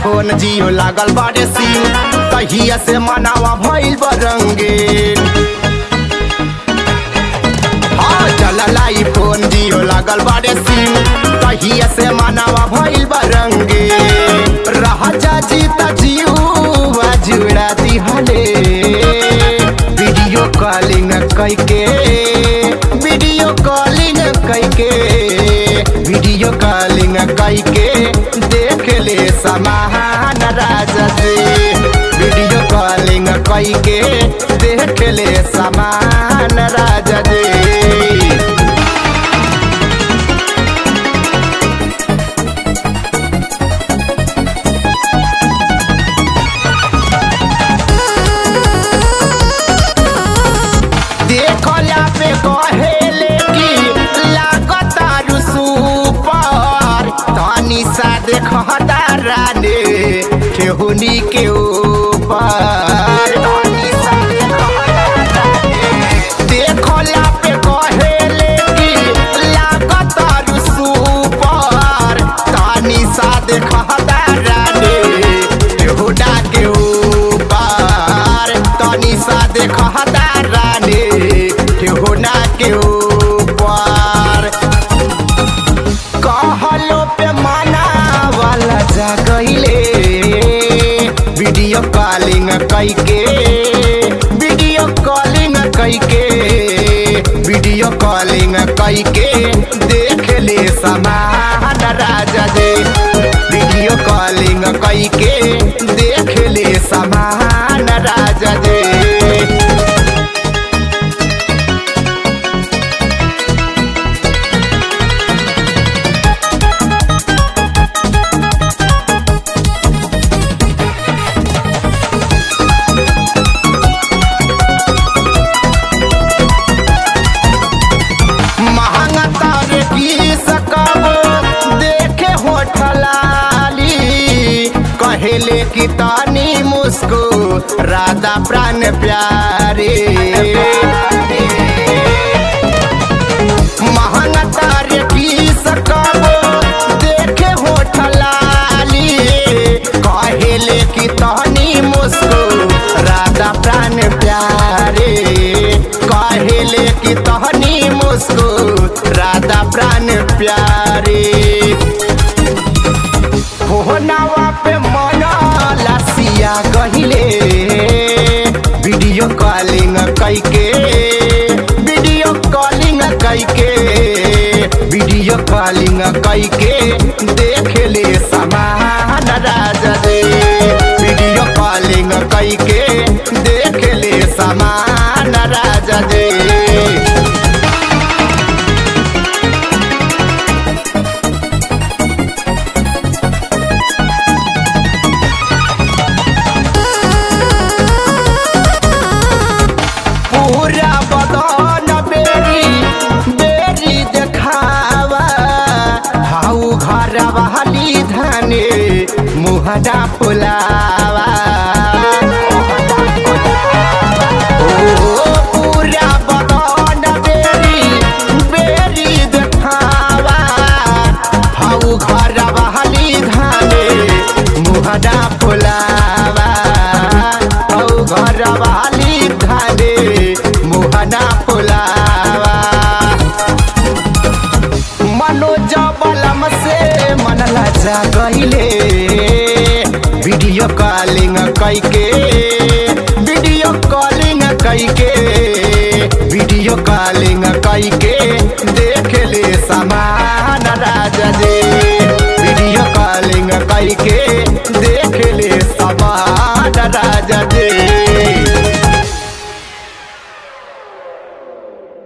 Phone जियो लागल बारे SIM तहिया से मनावा भइल बरंगे हाँ चलला ई फोन जियो लागल बारे सिम तहिया से मनावा भइल बरंगे राजा जी त जियुवा जुड़ा दिहले वीडियो कॉलिंग कैके वीडियो कॉलिंग कैके वीडियो कॉलिंग कैके देख ले समान राजा जी वीडियो कॉलिंग कैके देख ले समान राजा जी देखला पे कहेले कि लागता रुसुपर तनी सा देखता राने ठेहुनी के ऊपर तनी सा देखता राने। देखला पे कहेले कि लागता रुसुपर तनी सा देखता राने ठेहुना के ऊपर तनी सा देखता राने ठेहुना के ऊपर कहलो पे माना वाला जा गईले वीडियो कॉलिंग कैके वीडियो कॉलिंग कैके वीडियो कॉलिंग कैके देख ले समान राजा दे वीडियो कॉलिंग कैके देख ले समान राजा दे महंगा तारे की सकब देखे होठलाली कहेले कि तानी मुस्को राधा प्राण प्यारे महंगा तारे की सकब देखे होठलाली कहेले कि तानी मुस्को राधा प्राण प्यारे कहेले कि तहनी मुस्को राधा प्राण प्यारे फोनावा पे मना लसिया गहिले वीडियो कॉलिंग कैके वीडियो कॉलिंग कैके वीडियो कॉलिंग कैके देख ले समान राजा दे वीडियो कॉलिंग कैके देख ले समान राजा दे पूरा बदन बेरी बेरी देखावा हाउ घर वाली धने मुहना फुलावा ओ पूरा बदन बेरी बेरी देखावा हाउ घर वाली धने मुहना फुलावा हाउ घर वाली धने मुहना फुलावा मनोज बलम से मन लजा गईले वीडियो कॉलिंग कैके वीडियो कॉलिंग कैके वीडियो कॉलिंग कैके देख ले समान राजा दे वीडियो कॉलिंग कैके